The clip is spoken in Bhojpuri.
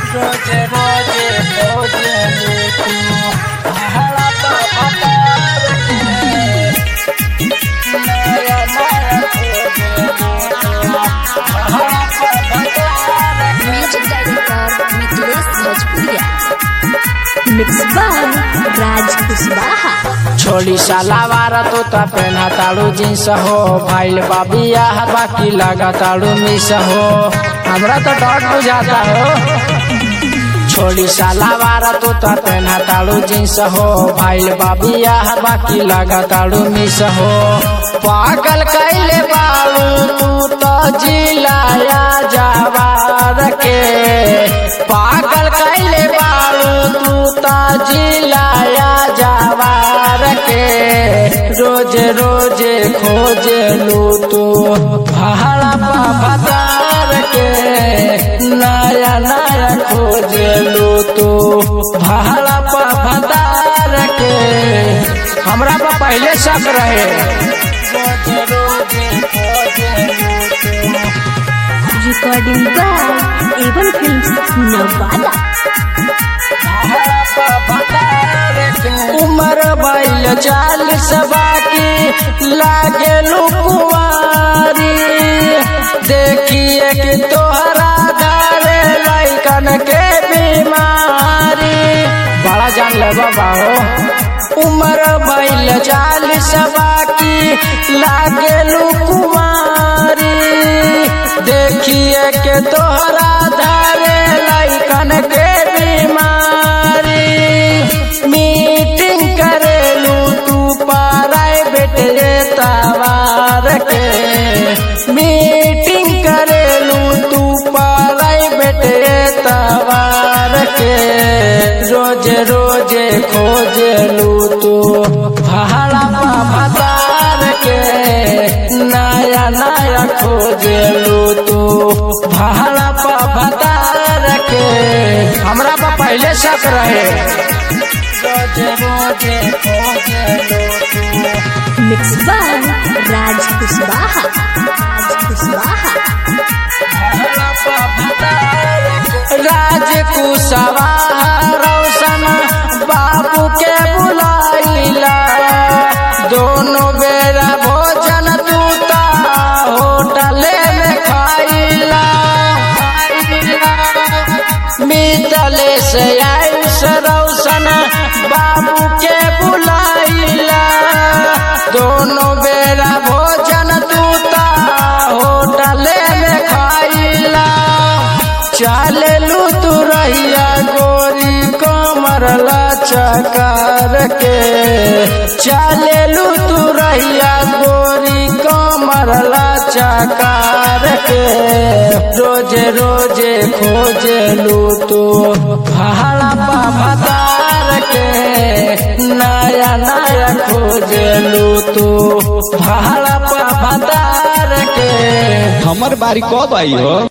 रोजे रोजे खोजे तू पहाड़ा पर भतार के नया नया खोजे पहाड़ा पर भतार के म्यूजिक डायरेक्टर मिथिलेश भोजपुरिया मिक्स बाय राज कुशवाहा छोड़ी सलावार तो ता पहना ताड़ू जींस हो भाईल बाबिया बाकी लगा ताड़ू मिस हो हमरा तो डॉट बुझाता हो छोड़ी सलावार तो ता पहना ताड़ू जींस हो भाईल बाबिया बाकी लगा ताड़ू मिस हो पागल कैले बाड़ू तू तो जिलाया जवार के पागल कैले बाड़ू तू तो जिलाया जवार के रोज रोज खोजे लू तू पहाड़ा पा भतार के नया नया खोजे लू तू पहाड़ा पा भतार के हमरा पा पहले शक रहे रोज रोज खोजे लू तू recording by Avon films Nawada उमर बैल चालीस बाकी लागे लुकुआरी देखिए कि तोहरा धारे लैकन के बीमारी बड़ा जान ले बाबा हो उमर बैल चालीस बाकी लागे लुकुआरी देखिए के तोहरा धारे लैकन के बीमारी मीटिंग करेलू तू प्राइवेट तवार के मीटिंग करेलू तू प्राइवेट तवार के रोज रोज खोजेलू तू भाड़ा पा भतार के नया नया खोजेलू तू भाड़ा पा भतार के हमरा पा पहले शक रहे रोज रोज खोजेलू तू मिक्स बाय राज कुशवाहा राज कुशवाहा राज कुशवाहा रोशन बाबू के बुलाइला दोनों बेरा भोजन दूता होटले में खाइला मितले से आयुष रोशन बाबू के बुलाइला दोनों बेरा भोजन दूता होटले में खाइला चालू तू रहिया गोरी कमर चकार के चालू तू रहिया गोरी कमर चकार के रोज रोज खोजलू तू पहाड़ा पा भतार के नया नया खोजलू तू पहाड़ा पा भतार के हमर बारी कब आई हो